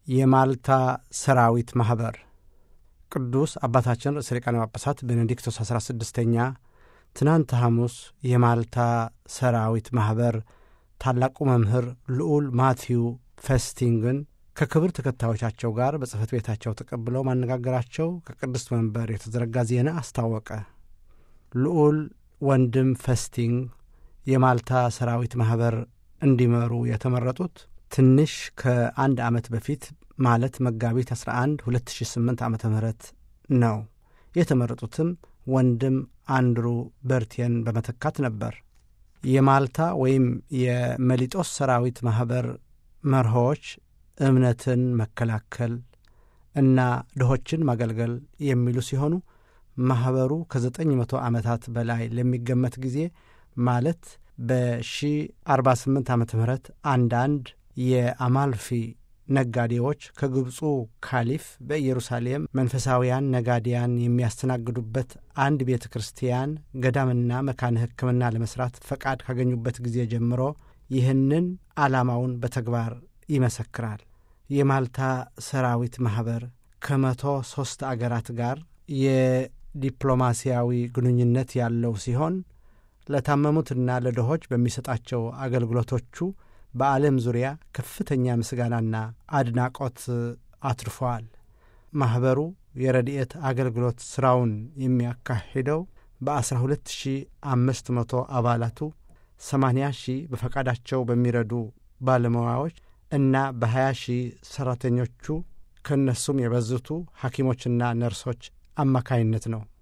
የማልታ ሰራዊት ማኅበር ቅዱስ አባታችን ርዕሰ ሊቃነ ጳጳሳት ቤኔዲክቶስ አሥራ ስድስተኛ ትናንት ሐሙስ የማልታ ሰራዊት ማኅበር ታላቁ መምህር ልዑል ማቲዩ ፌስቲንግን ከክብር ተከታዮቻቸው ጋር በጽሕፈት ቤታቸው ተቀብለው ማነጋገራቸው ከቅድስት መንበር የተዘረጋ ዜና አስታወቀ። ልዑል ወንድም ፌስቲንግ የማልታ ሰራዊት ማኅበር እንዲመሩ የተመረጡት ትንሽ ከአንድ ዓመት በፊት ማለት መጋቢት 11 2008 ዓ ም ነው። የተመረጡትም ወንድም አንድሩ በርቴን በመተካት ነበር። የማልታ ወይም የመሊጦስ ሰራዊት ማኅበር መርሆዎች እምነትን መከላከል እና ድሆችን ማገልገል የሚሉ ሲሆኑ ማኅበሩ ከዘጠኝ መቶ ዓመታት በላይ ለሚገመት ጊዜ ማለት በ1048 ዓ ም አንዳንድ የአማልፊ ነጋዴዎች ከግብፁ ካሊፍ በኢየሩሳሌም መንፈሳውያን ነጋዴያን የሚያስተናግዱበት አንድ ቤተ ክርስቲያን ገዳምና መካነ ሕክምና ለመሥራት ፈቃድ ካገኙበት ጊዜ ጀምሮ ይህንን ዓላማውን በተግባር ይመሰክራል። የማልታ ሰራዊት ማኅበር ከመቶ ሦስት አገራት ጋር የዲፕሎማሲያዊ ግንኙነት ያለው ሲሆን ለታመሙትና ለድሆች በሚሰጣቸው አገልግሎቶቹ በዓለም ዙሪያ ከፍተኛ ምስጋናና አድናቆት አትርፈዋል። ማኅበሩ የረድኤት አገልግሎት ሥራውን የሚያካሂደው በ12500 አባላቱ 80 ሺህ በፈቃዳቸው በሚረዱ ባለሙያዎች እና በ20 ሺህ ሠራተኞቹ ከእነሱም የበዙቱ ሐኪሞችና ነርሶች አማካይነት ነው።